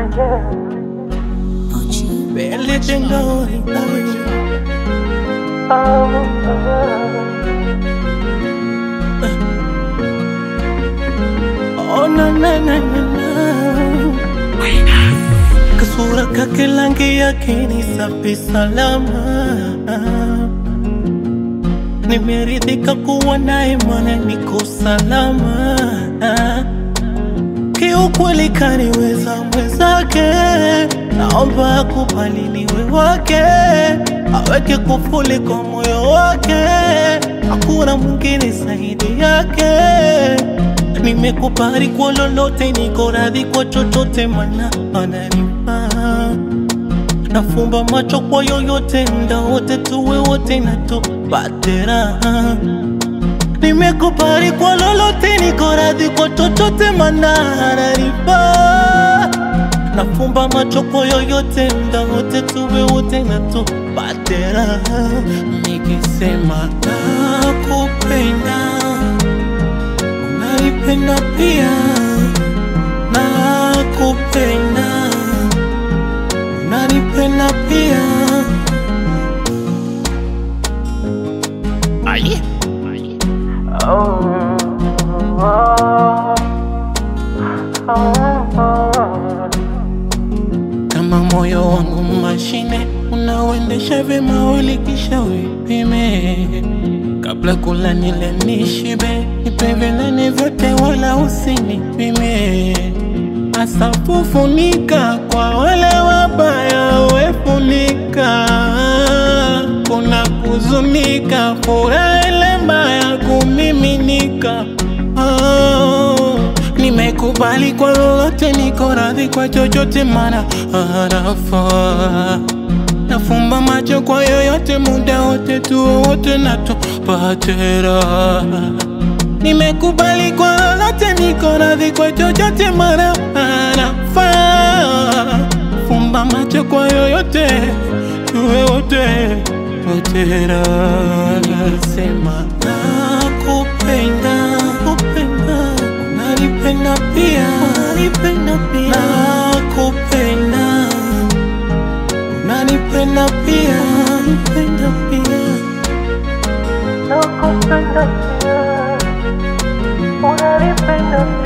Barely been going Oh na na na na na Kasura kake rangi yake ni safi salama Nimeridhika kuwa naye mana niko salama Kiukweli kaniweza mwenzake Naomba akubali niwe wake Aweke kufuli kwa moyo wake Hakuna mwingine zaidi yake Nimekubali kwa lolote, niko radhi kwa chochote, mana ananifaa. Nafumba macho kwa yoyote, mda wote, tuwe wote na tupate raha. Nimekubali kwa lolote, niko radhi kwa chochote, mana ananifaa. Nafumba macho kwa yoyote, mda wote, tuwe wote na tupate raha. Nikisema nakupenda unanipenda pia, nakupenda, unanipenda pia. Aye. Kama moyo wangu mashine unaoendesha vyema, ulikisha uipime kabla kula nile nishibe, nipe vilani vyote wala usinipime. Asafu funika kwa wale wabaya, wefunika kuna kuzunika, furaha ile mbaya kumiminika. Oh, nimekubali kwa lolote, niko radhi kwa chochote, mana anafaa Nafumba macho kwa yoyote, muda wote, tuwe wote na tupate raha. Nimekubali kwa lolote, niko radhi kwa chochote, mara anafaa. Fumba macho kwa yoyote, tuwe wote wote raha. Sema nakupenda, kupenda, unanipenda pia, unanipenda pia, nakupenda unanipenda pia, unanipenda pia, Nakupenda pia, unanipenda pia.